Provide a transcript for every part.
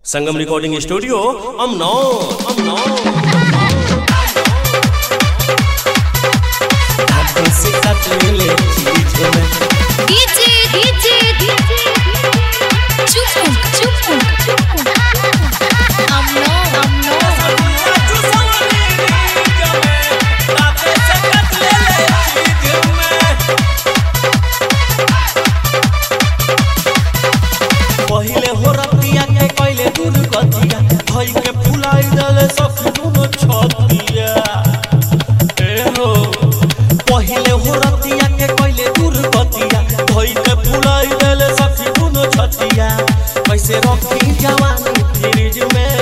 संगम recording studio Amnaur Amnaur हाथों से काट ले चीज में डीजे डीजे चुप चुप अमनो अमनो पहिले हो रतिया के कइले दूर गतिया धई के फुलाई दले सखी दुनो छतिया ए हो पहिले हो रतिया के कइले दूर गतिया धई के फुलाई दले सखी दुनो छतिया कैसे रखी जवानी फ्रिज में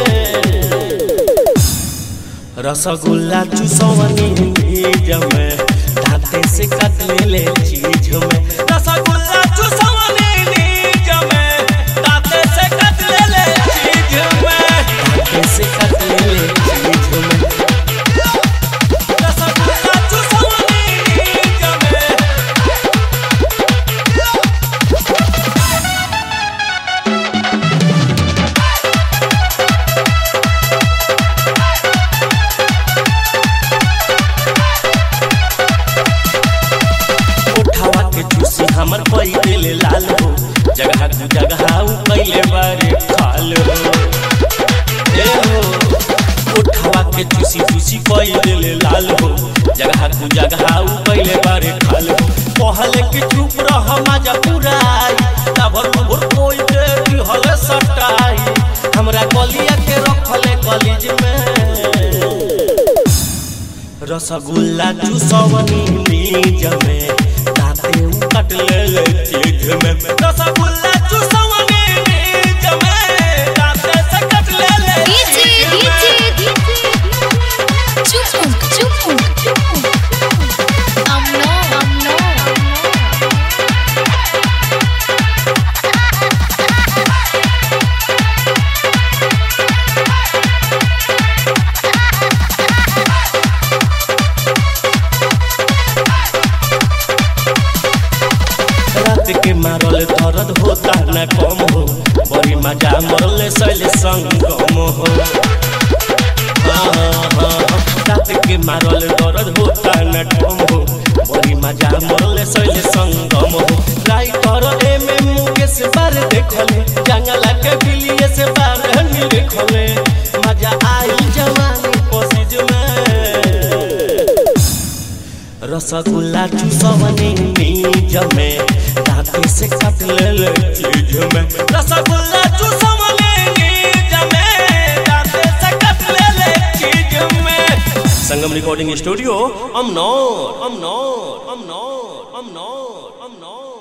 रसगुल्ला चूसवनी भीज में दांते से काट ले ले चीज में रसगुल्ला चूसवनी भीज में दांते से काट ले ले चीज में दांते से काट ले ले चीज में रसगुल्ला चूसवनी भीज में उठावा के चूसी हमर पई दिल लाल हो जगह तू जगह उ कइले बारे खाल हो ए हो उठावा के चूसी चूसी कई दिल लाल हो जगह तू जगह उ कइले बारे खाल हो पहले के चुप रह मजा पुराई तबर भोर कोई के दिहल सटाई हमरा कलिया के रखले कॉलेज में रसगुल्ला चूसवनी नीज में दाते उ कट ले ले चीज में रसगुल्ला चूसवनी नीज में दाते से कट ले ले डीजे चीज में। डीजे चुप चुप अमनो अमनो रात के मारल दर्द होता न कम हो बड़ी मजा मरले सैल संगम हो हाँ, हाँ, रात के मारल दर्द होता न कम हो बड़ी मजा मरले सैल संगम हो राइटर एम एम मुकेश बार देखले जंगला के बिलिए से बार नहीं देखले मजा आई जवानी पसीज में रसगुल्ला चूसवनी नीज में दांते से काट ले ले चीज में रसगुल्ला चूसवनी नीज में दांते से काट ले ले चीज में संगम रिकॉर्डिंग स्टूडियो अमनौर अमनौर अमनौर अमनौर अमनौर